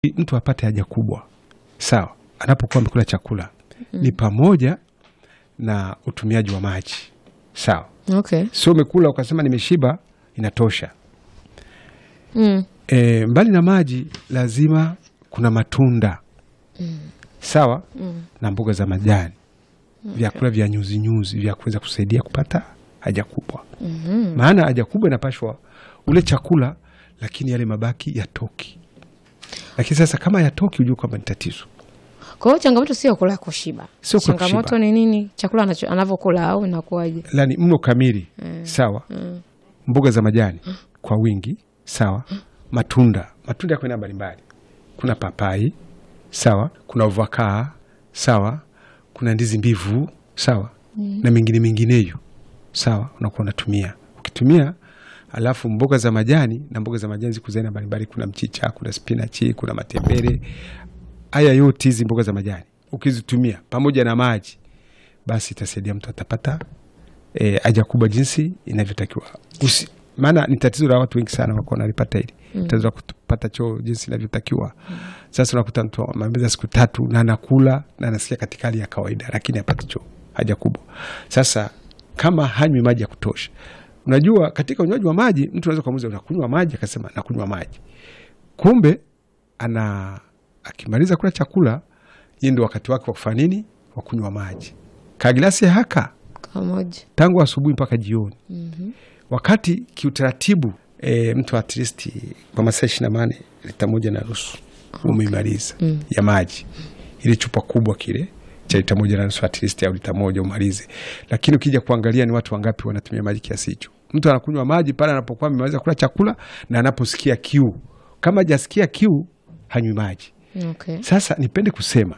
mtu apate haja kubwa sawa, anapokuwa amekula chakula ni pamoja na utumiaji wa maji sawa. Okay. Sio umekula ukasema nimeshiba, inatosha. Mm. E, mbali na maji lazima kuna matunda sawa na mboga za majani, vyakula vya nyuzi nyuzi vya kuweza kusaidia kupata haja kubwa. Maana haja kubwa inapashwa ule chakula, lakini yale mabaki yatoki. Lakini sasa kama yatoki, ujue kwamba ni tatizo. Kwa hiyo changamoto sio kula kushiba. Sio kula changamoto kushiba. ni nini? Chakula anacho- anavyokula au inakuwaje? Lani mlo kamili sawa, mboga za majani kwa wingi sawa, matunda matunda yako aina mbalimbali, kuna papai sawa, kuna ovakaa sawa, kuna ndizi mbivu sawa, na mengine mengineyo sawa, unakuwa unatumia ukitumia alafu mboga za majani na mboga za majani ziko za aina mbalimbali, kuna mchicha, kuna spinachi, kuna matembele. Haya yote hizi mboga za majani ukizitumia pamoja na maji, basi itasaidia mtu atapata e, haja kubwa jinsi inavyotakiwa. Usi- Maana ni tatizo la watu wengi sana wako wanalipata hili tatizo la kupata choo jinsi inavyotakiwa. Sasa unakuta mtu amemaliza siku tatu na anakula na anasikia katika hali ya kawaida, lakini hapati choo, haja kubwa. Sasa kama hanywi maji ya kutosha, unajua katika unywaji wa maji mtu anaweza kumuuliza unakunywa maji, akasema nakunywa maji, kumbe ana akimaliza kula chakula, hii ndio wakati wake wa kufanya nini? Wa kunywa maji, kagilasi haka Kamoja. tangu asubuhi mpaka jioni. Wakati kiutaratibu e, mtu at least kwa masaa ishirini na nane lita moja na nusu umeimaliza ya maji, ile chupa kubwa kile cha lita moja na nusu at least au lita moja umalize. Lakini ukija kuangalia ni watu wangapi wanatumia maji kiasi hicho? Mtu anakunywa maji pale anapokuwa amemaliza kula chakula na anaposikia kiu. Kama hajasikia kiu hanywi maji. Okay. Sasa nipende kusema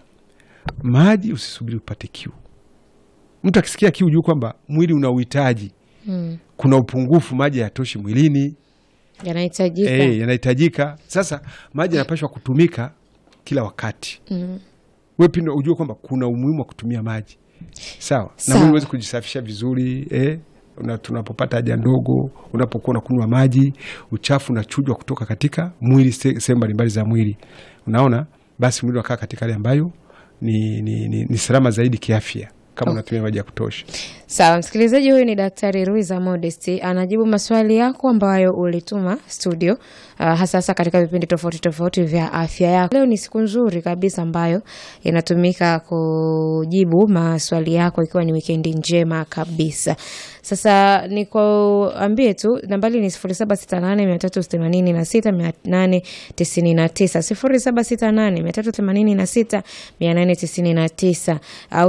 maji, usisubiri upate kiu. Mtu akisikia kiu, juu kwamba mwili una uhitaji, Mm. kuna upungufu, maji hayatoshi mwilini, Yanahitajika. eh, yanahitajika. Sasa maji yanapashwa kutumika kila wakati. Mm. We pindo ujue kwamba kuna umuhimu wa kutumia maji sawa, na Sawa. mwili uweze kujisafisha vizuri eh? Una, tunapopata haja ndogo, unapokuwa unakunywa maji, uchafu unachujwa kutoka katika mwili, se- sehemu mbalimbali za mwili, unaona, basi mwili unakaa katika hali ambayo ni, ni, ni, ni salama zaidi kiafya kama Okay. unatumia maji ya kutosha. Sawa, msikilizaji, huyu ni Daktari Ruiza Modesti anajibu maswali yako ambayo ulituma studio, uh, hasa hasa katika vipindi tofauti tofauti vya afya yako. Leo ni siku nzuri kabisa ambayo inatumika kujibu maswali yako, ikiwa ni wikendi njema kabisa. Sasa nikuambie tu nambari ni 0768386899 0768386899 au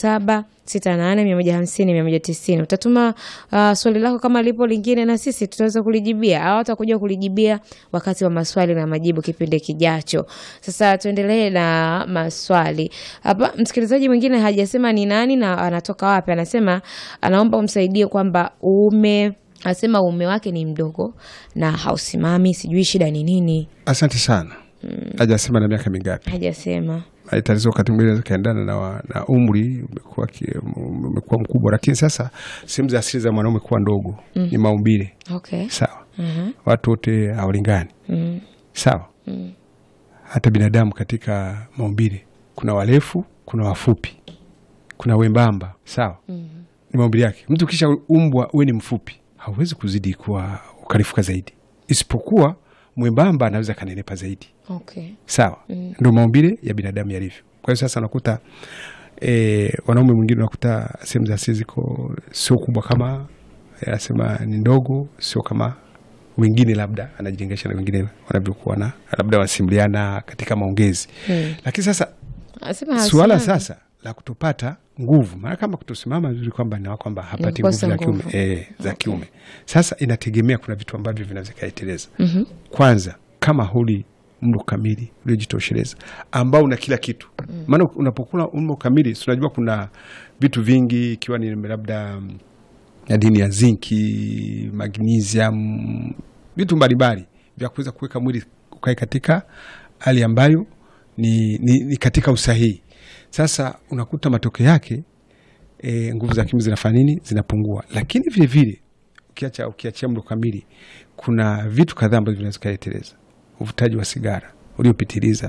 0768150190. Utatuma uh, swali lako kama lipo lingine, na sisi tutaweza kulijibia au watakuja kulijibia wakati wa maswali na majibu kipindi kijacho. Sasa tuendelee na maswali hapa. Msikilizaji mwingine hajasema ni nani na anatoka wapi, anasema anaomba umsaidie kwamba ume anasema uume wake ni mdogo na hausimami, sijui shida ni nini. Asante sana. Hajasema na miaka mingapi Hajasema. Haya tatizo wakati mwingine inaweza kaendana na, wa- na umri umekuwa ki- umekuwa mkubwa, lakini sasa sehemu za asili za mwanaume kuwa ndogo ni maumbile Okay. sawa. Mhm. Watu wote hawalingani Mm. sawa. Hata binadamu katika maumbile kuna warefu, kuna wafupi, kuna wembamba sawa. Ni maumbile yake. Mtu kisha umbwa uwe ni mfupi, hauwezi kuzidi kuwa ukarifuka zaidi, isipokuwa mwembamba anaweza kanenepa zaidi Okay. sawa ndo maumbile ya binadamu yalivyo. Kwa hiyo sasa unakuta e, wanaume mwingine unakuta sehemu za asili ziko sio kubwa kama anasema ni ndogo, sio kama wengine, labda anajilinganisha na wengine wanavyokuwa na labda wanasimuliana katika maongezi Mm. lakini sasa Anasema suala hasimami. sasa la kutopata nguvu, maana kama kutosimama vizuri kwamba ni kwamba hapati nguvu kukosa za kiume, nguvu. e, za kiume. Sasa inategemea, kuna vitu ambavyo vinaweza kaiteleza Mhm. kwanza kama huli mlo kamili uliojitosheleza ambao una kila kitu maana unapokula mlo kamili si unajua kuna vitu vingi ikiwa ni labda mm, madini ya zinki magnesium vitu mbalimbali vya kuweza kuweka mwili ukae katika hali ambayo ni, ni, ni katika usahihi sasa unakuta matokeo yake e, nguvu za kiume zinafanya nini zinapungua lakini vile vile ukiacha ukiachia mlo kamili kuna vitu kadhaa ambavyo vinaweza kuleteleza uvutaji wa sigara uliopitiliza